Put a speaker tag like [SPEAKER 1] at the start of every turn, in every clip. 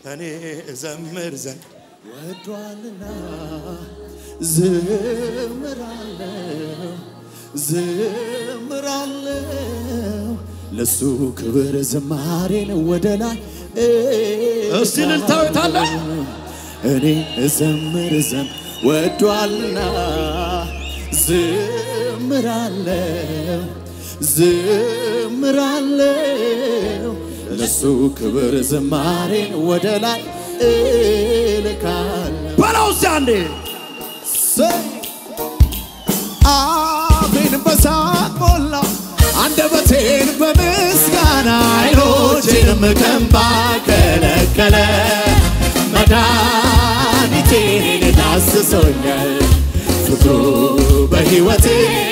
[SPEAKER 1] እኔ እዘምር ዘንድ
[SPEAKER 2] ወዷልና ዝምራለው ዝምራለው ለሱ ክብር ዝማሬን ወደ ላይ
[SPEAKER 1] እስቲ እልልታዊት አለ።
[SPEAKER 2] እኔ እዘምር ዘንድ ወዷልና ዝምራለው ዝምራለው ለሱ ክብር ዝማሬን ወደ ላይ እልካለሁ
[SPEAKER 1] በለው እስቲ አንዴ
[SPEAKER 2] አፌን በሳቅ ሞላው አንደበቴን በምስጋና አይኖቼንም ከእንባ ከለከለ መድኃኒቴን ዳስሶኛል ፍቅሩ በሕይወቴ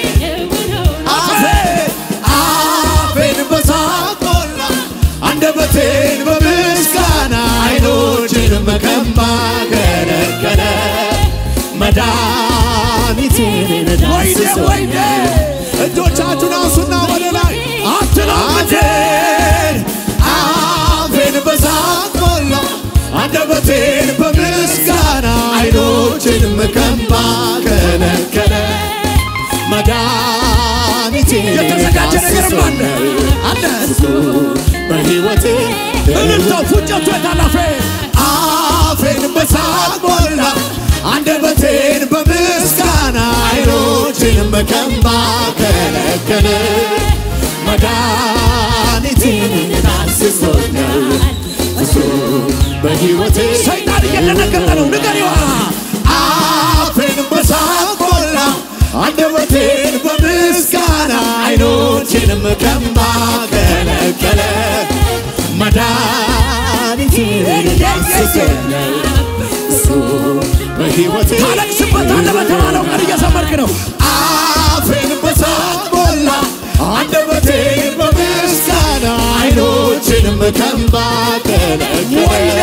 [SPEAKER 2] አፌን አፌን በሳቅ ሞላው አንደበቴን በምስጋና አይኖቼንም ከእንባ ከለከለ መድኃኒቴን ዳስሶኛል እጆቻችሁን አንሱና ወደ ላይ አትላቴን አፌን በሳቅ ሞላው አንደበቴን በምስጋና አይኖቼንም ከእንባ ከለከለ መድኃኒቴን
[SPEAKER 1] የተዘጋጀ ነገርም አለ አለ
[SPEAKER 2] በሕይወቴ
[SPEAKER 1] እልልታው ፉጨቱ የታላፌ
[SPEAKER 2] አፌን በሳቅ ሞላ አንደበቴን በምስጋና አይኖቼንም ከእንባ ከለከለ መድኃኒቴን ዳስሶኛል እሱ በሕይወቴ
[SPEAKER 1] ሰይጣን እየደነገጠ ነው ንገሪዋ
[SPEAKER 2] አፌን በሳቅ ሞላ አንደበቴን በምስጋና አይኖቼንም ከእንባ ከለከለ መድኃኒቴን ዳስሶኛል እሱ በሕይወቴ
[SPEAKER 1] ታለቅስበታለህ በተባለው ቀን እየዘመርክ ነው
[SPEAKER 2] አፌን በሳቅ ሞላ አንደበቴን በምስጋና አይኖቼንም ከእንባ ከለከለ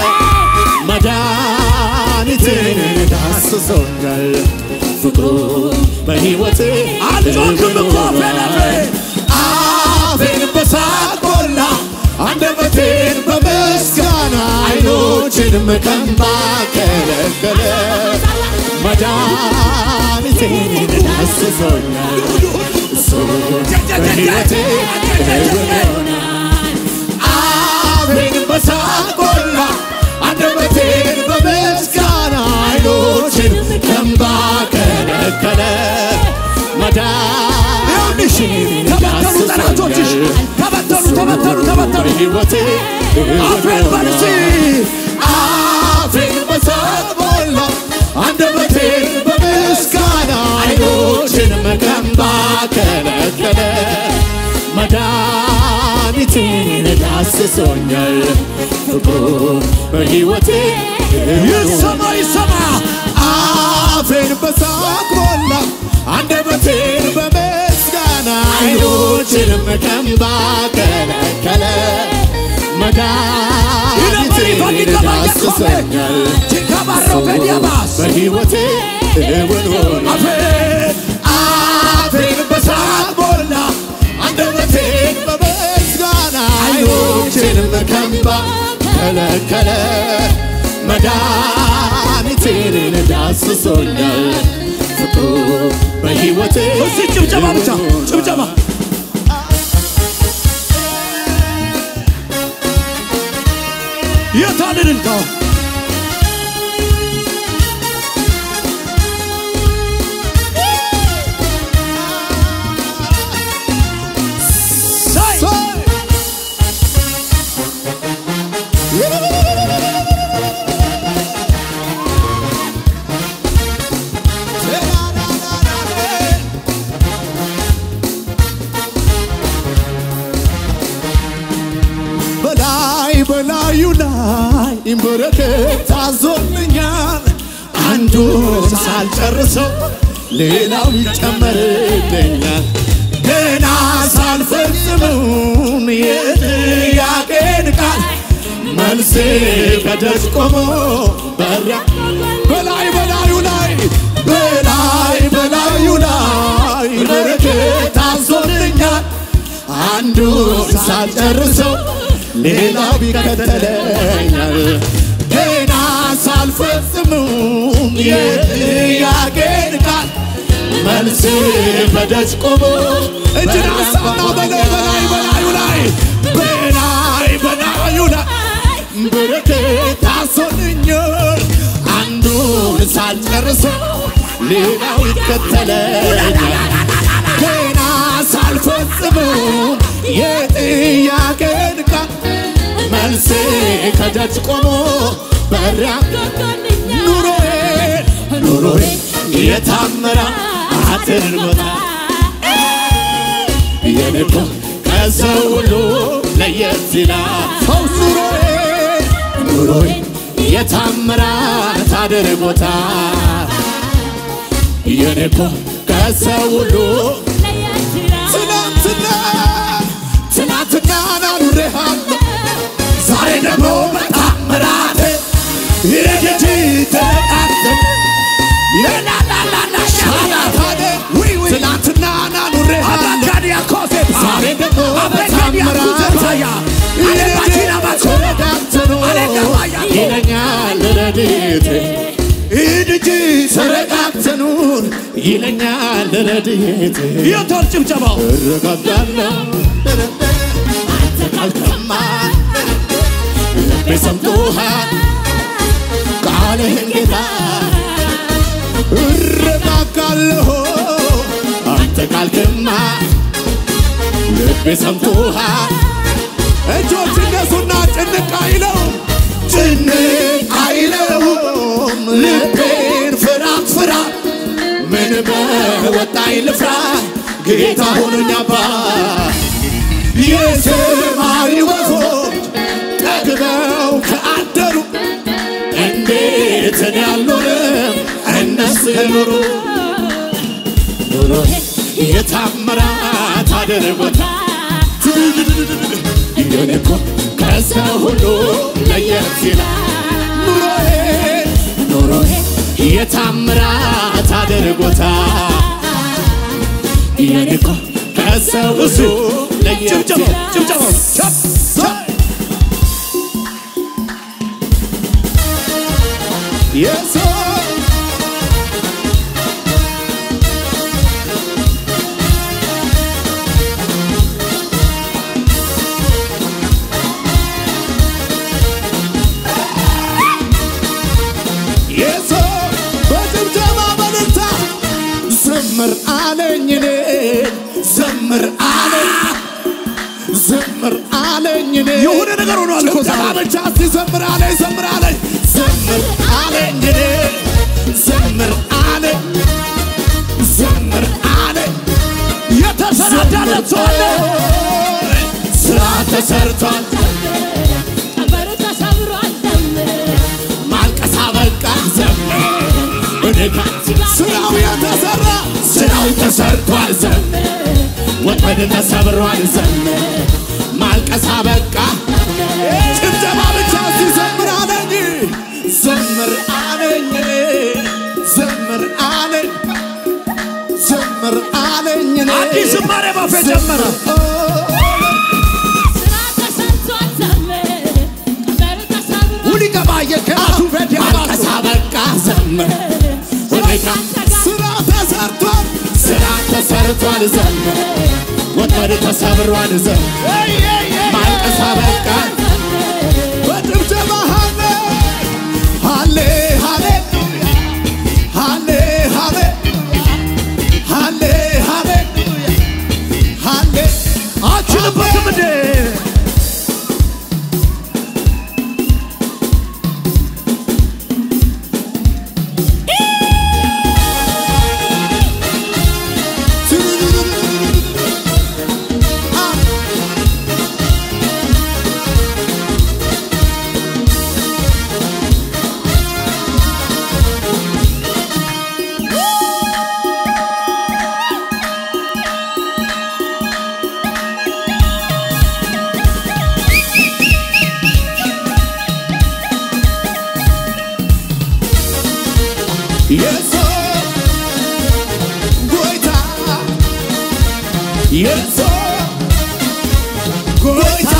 [SPEAKER 2] መድኃኒቴን ዳስሶኛል ፍቅሩ በሕይወቴ
[SPEAKER 1] አልጮህም እኮ ፌለፌ
[SPEAKER 2] አፌን በሳቅ ሞላ አንደበቴን በምስጋና አይኖቼንም ከእንባ ከለከለ መድኃኒቴን ዳስሶኛል እሱ በሕይወቴ አፌን በሳቅ ሞላ አንደበቴን በምስጋና አይኖቼን ከእንባ ከለከለ መድኃኒቴን
[SPEAKER 1] ተበተኑ ጠላቶችሽ ተበተኑ ተበተኑ ተበተኑ
[SPEAKER 2] በሕይወቴ
[SPEAKER 1] አፌን በልሲ
[SPEAKER 2] አፌን በሳቅ ሞላ አንደበቴን በምስጋና አይኖቼንም ከእንባ ከለከለ መድኃኒቴን ዳስሶኛል ፍቅሩ በሕይወቴ
[SPEAKER 1] ይሰማ ይሰማ
[SPEAKER 2] አፌን በሳቅ ሞላ አንደበቴን በምስጋና አይኖቼንም ከእንባ ከለከለ መድኃኒቴን ዳስሶኛል
[SPEAKER 1] ቺካባሮ ፌዲያባስ
[SPEAKER 2] በሕይወቴ እውን ሆነ
[SPEAKER 1] አፌን
[SPEAKER 2] አፌን በሳቅ ሞላ አንደበቴን በምስጋና አይኖቼንም ከእንባ ከለከለ መድኃኒቴን ዳስሶኛል ፍቅሩ በሕይወቴ
[SPEAKER 1] እስቲ ጭብጨባ ብቻ ጭብጨባ የታል እልልታው ሳይ
[SPEAKER 2] በላይ በላዩ ላይ በረከት ታዞልኛል። አንዱን ሳልጨርሰው ሌላው ይጨመርልኛል። ገና ሳልፈጽመውን የጥያቄን ቃል መልሴ ከደጅ ቆሞ በራ በላይ በላዩ ላይ በላይ በላዩ ላይ በረከት ታዞልኛል። አንዱን ሳልጨርሰው ሌላው ይከተለኛል። አልፈጽምም የጥያቄን ቃል መልስ በደጅ ቆሞ እጅን አሳና በላይ በላይ በላዩ ላይ በላይ በላዩ ላይ በረከት ታሶልኛል አንዱን ሳልጨርሰው ሌላው ይከተለኛል ገና ሳልፈጽመው የጥያቄን ቃል መልሴ ከደጅ ቆሞ በሪያ ኑሮዬ ኑሮዬ የታመራ አትርቦታ የንቆ ከሰው ሁሉ ለየት ይላል ፈውስ ኑሮዬ ኑሮዬ የታምራት አድርጎታ የንቆ ከሰው ሁሉ ትናንትና ትናንትና ናኑሬሃለሁ ዛሬ ደግሞ በታምራት ይረገት ተቃተል የላላላላ ሻላታደ ትናንትና ናኑሬሃለሁ ዛሬ ደግሞ በታምራት ይለኛል ረድኤቴ እድጅ ተረጋግተኑር ይለኛል ረድኤቴ የቶር ጭብጨባው እረጋጋለሁ አልከማ ልቤ ሰምቶሃል ቃልህን ጌታ እረጋጋለሁ አንተ ቃልክማ ልቤ ሰምቶሃል እጆች እነሱና ጭንቅ አይለውም ጭንቅ አይለውም ልቤን ፍራት ፍራ ምን በወጣኝ ልፍራ ጌታ ሆኖኝ አባት የሰማይ ወፎች ጠግበው ከአደሩ እንዴት እኔ አልኖርም እነሱ የኖሩ ኑሮ የታምራት አድርጎታ የኔ እኮ ከሰው ሁሉ ለየት ይላል ኑሮዬ ኑሮዬ የታምራት አድርጎታ የኔ እኮ ከሰው ሁሉ ለየት ይላል የሰው የሰው በጭብጨባ በልልታ ዘምር አለኝ እኔ ዘምር አለኝ ዘምር አለኝ እኔ
[SPEAKER 1] የሆነ ነገር ሆኗል እኮ
[SPEAKER 2] ጭብጨባ
[SPEAKER 1] ዛሬ።
[SPEAKER 2] ብቻ እስቲ ዘምር አለኝ ዘምር አለኝ ዘምር አለኝ እኔ ዘምር አለኝ ዘምር አለኝ
[SPEAKER 1] የተሰናዳለት ሰው አለ።
[SPEAKER 2] ስራ ተሰርቷል ማልቀስ አበቃ ዘምር እኔጋ ስራው የተሰራ ስራው ተሰርቷል ዘምር ወጥመድ ተሰብሯል ዘምር ማልቀስ አበቃ ጭብጨባ ብቻ እስቲ ዘምር አለኝ ዘምር አለኝ እኔ ዘምር አለኝ ዘምር አለኝ እኔ
[SPEAKER 1] አዲስ ዝማሬ ባፌ ጀመረ። ሁሊ ገባየ ከአቱ ፌት
[SPEAKER 2] ማልቀስ አበቃ ዘምር ሁኔታ ስራ ተሰርቷል ስራ ተሰርቷል ዘምር ወጥመድ ተሰብሯል ዘምር ማልቀስ አበቃ በጭብጨባ ሃሌ ሃሌ ሃሌሉያ ሃሌ ሃሌ ሃሌ ሃሌሉያ ሃሌ
[SPEAKER 1] አችልበትም እንዴ
[SPEAKER 2] የሰው ጎይታ የሰው ጎይታ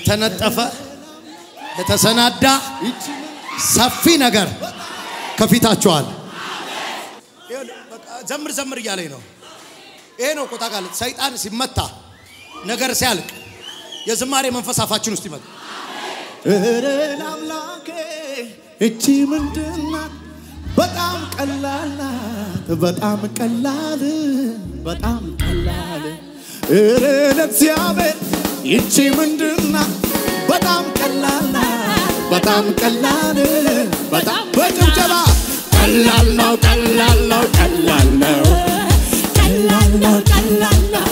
[SPEAKER 2] የተነጠፈ የተሰናዳ ሰፊ ነገር ከፊታችኋል። ዘምር ዘምር እያለኝ ነው። ይሄ ነው ቆጣ ቃል ሰይጣን ሲመታ ነገር ሲያልቅ የዝማሬ መንፈስ አፋችን ውስጥ ይመጣ።
[SPEAKER 3] እረ ለአምላኬ እቺ ምንድናት? በጣም ቀላል ናት፣ በጣም ቀላል በጣም ቀላል። እረ ለእግዚአብሔር ይቺ ምንድናት? በጣም ቀላል ናት፣ በጣም ቀላል በጣም በጭብጨባ ቀላል ነው፣ ቀላል ነው፣ ቀላል ነው፣
[SPEAKER 1] ቀላል ነው ቀላል ነው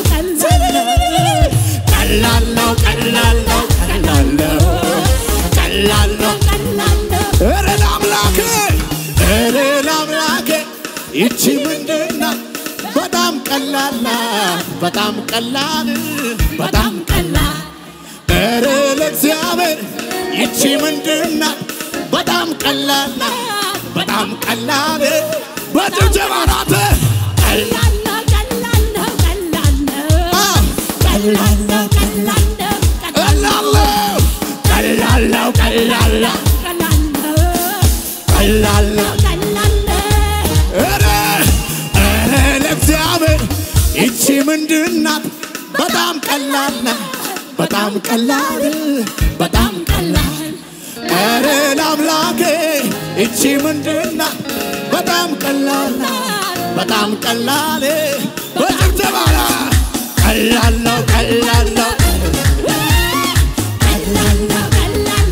[SPEAKER 1] ቀላል ነው
[SPEAKER 3] ቀላል ነው፣ ቀላል ነው፣ ቀላል ነው፣ ቀላል ነው።
[SPEAKER 1] ቀላል ነው
[SPEAKER 3] እረ ለአምላኬ እረ ለአምላኬ ይቺ ምንድናት? በጣም ቀላል ናት፣ በጣም ቀላል በጣም
[SPEAKER 1] ቀላል
[SPEAKER 3] እረ ለእግዚአብሔር ይቺ ምንድናት? በጣም ቀላል ናት፣ በጣም ቀላል በጭብጨባ ናት።
[SPEAKER 1] ቀላል ነው ቀላል ነው ቀላል ነው ቀላል ነው ቀላል ነው
[SPEAKER 3] ቀላል ነው፣ ቀላል ነው፣ ቀላል ነው፣
[SPEAKER 1] ቀላል ነው
[SPEAKER 3] ቀላል ነው።
[SPEAKER 1] ቀላል ነው
[SPEAKER 3] እረ እረ ለእግዚአብሔር ይቺ ምንድናት? በጣም ቀላል ናት፣ በጣም ቀላል በጣም
[SPEAKER 1] ቀላል
[SPEAKER 3] እረ ለአምላኬ ይቺ ምንድናት? በጣም ቀላል ናት፣ በጣም ቀላል በጭብጨባ ናት። ቀላል ነው፣ ቀላል ነው፣
[SPEAKER 1] ቀላል ነው ቀላል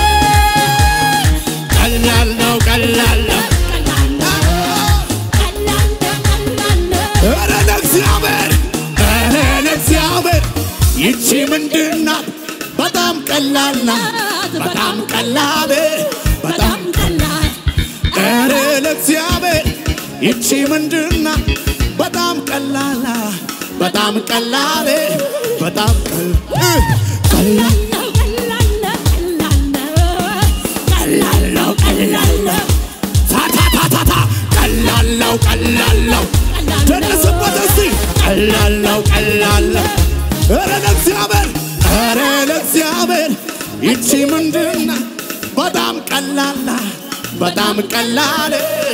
[SPEAKER 3] ቀላል ነው፣ ቀላል ነው።
[SPEAKER 1] ቀላል ነው ቀላል ነው ቀላል ነው
[SPEAKER 3] እረ ለእግዚአብሔር እረ ለእግዚአብሔር ይቺ ምንድናት? በጣም ቀላል ናት፣ በጣም ቀላል በጣም
[SPEAKER 1] በጣም ቀላል
[SPEAKER 3] እረ ለእግዚአብሔር ይቺ ምንድናት? በጣም ቀላል ናት፣ በጣም ቀላል በጣም ቀላል ቀላል
[SPEAKER 1] ነው ቀላል ነው ቀላል ነው ቀላል ነው ቀላል ነው
[SPEAKER 3] ታታታታታ ቀላል ነው ቀላል ነው
[SPEAKER 1] ቀላል ነው
[SPEAKER 3] ደረስበት እስቲ ቀላል ነው ቀላል ነው ኧረ ለእግዚአብሔር ኧረ ለእግዚአብሔር ይቺ ምንድናት? በጣም ቀላል ናት፣ በጣም ቀላል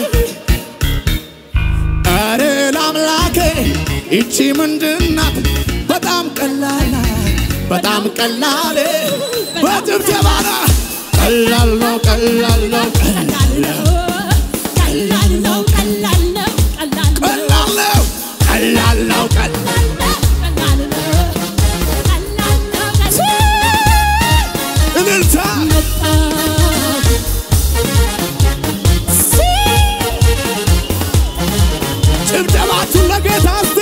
[SPEAKER 3] ኧረ ለአምላኬ ይቺ ምንድናት? በጣም ቀላል ናት፣ በጣም ቀላል በጭብጨባ ናት። ቀላል ነው ቀላል ነው
[SPEAKER 1] ቀላል ነው ቀላል ነው ቀላል ነው ቀላል ነው
[SPEAKER 3] ቀላል ነው ቀላል ነው ቀላል
[SPEAKER 1] ቀላል ነው ቀላል ነው
[SPEAKER 3] እልልታ ጭብጨባችሁ ለጌታ እስቲ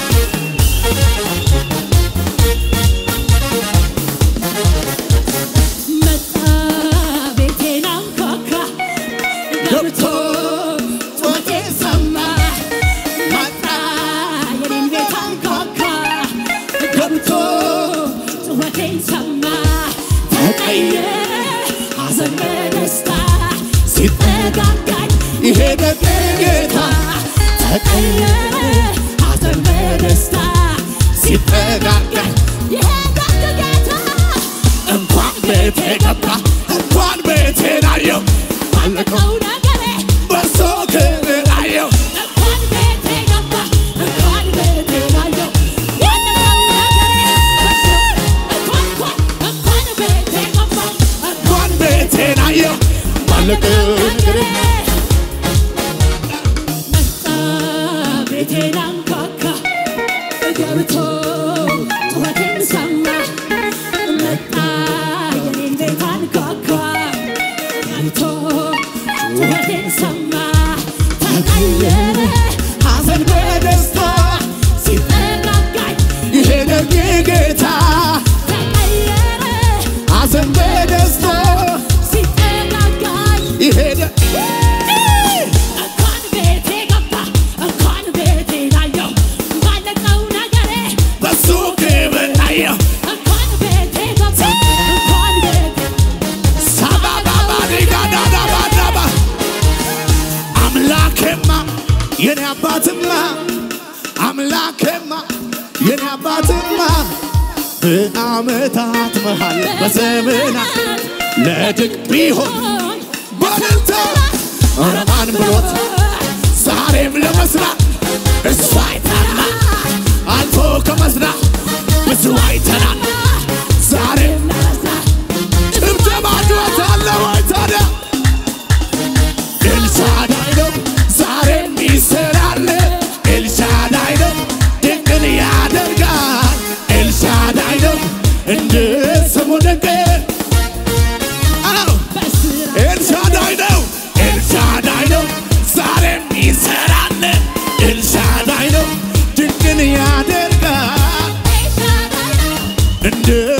[SPEAKER 1] መጣ ቤቴን አንኳኳ ገብቶ ጩኸቴን ሰማ መጣ የኔን ቤት አንኳኳ ገብቶ ጩኸቴን ሰማ ተቀየረ ሐዘን በደስታ ሲጠጋጋኝ
[SPEAKER 3] ይሄ ደግ ጌታ
[SPEAKER 1] ተቀየረ ሐዘን በደስታ
[SPEAKER 3] ሲጠጋጋኝ
[SPEAKER 1] ይሄ ደግ ጌታ
[SPEAKER 3] እንኳን ቤቴ ገባ እንኳን ቤቴን አየው
[SPEAKER 1] ባለቀው ነገሬ
[SPEAKER 3] በሶ ክብር አየው
[SPEAKER 1] እንኳን ቤቴ ገባ እንኳን ቤቴ አየው ያለቀው ነገሬ እንኳን እንኳን እንኳን ቤቴ ገባ
[SPEAKER 3] እንኳን ቤቴን አየው ባለቀው ነገር
[SPEAKER 1] መጣ ቤቴን አንኳኳ ገብቶ ጩኸቴን ሰማ መጣ የኔን ቤት አንኳኳ ገብቶ ጩኸቴን ሰማ ተቀየረ
[SPEAKER 3] ሐዘን በደስታ
[SPEAKER 1] ሲጠጋጋኝ
[SPEAKER 3] ይሄ ደግ ጌታ
[SPEAKER 1] ተቀየረ
[SPEAKER 3] ሐዘን በደስታ
[SPEAKER 1] ሲጠጋጋኝ
[SPEAKER 3] ይሄ ደግ
[SPEAKER 1] እንኳን ቤቴ ገባ እንኳን ቤቴ አየው ባለቀው ነገሬ
[SPEAKER 3] በሱ ክብር አየው
[SPEAKER 1] እንኳን ቤቴ ገባ እንኳን ቤቴ
[SPEAKER 3] ሳባባባዲጋዳዳባዳባ አምላኬማ የኔ አባትማ አምላኬማ የኔ አባትማ
[SPEAKER 2] በዓመታት መሃል በዘመናት ለድቅ ቢሆን በእልልታ ኧረ ማን ብሎት ዛሬም ለመስራት እሱ አይተና አልፎ ከመስራት ብዙ አይተናል ዛሬም ጭብጨባ ጩኸት አለ ወይ ታዲያ ኤልሻዳይ ነው ዛሬም ይሰራል ኤልሻዳይ ነው ድንቅን ያደርጋል ኤልሻዳይ ነው እንደ ስሙ ድንቅ አዎ ኤልሻዳይ ነው ኤልሻዳይ ነው ዛሬም ይሰራል ኤልሻዳይ ነው ድንቅን ያደርጋል እንደ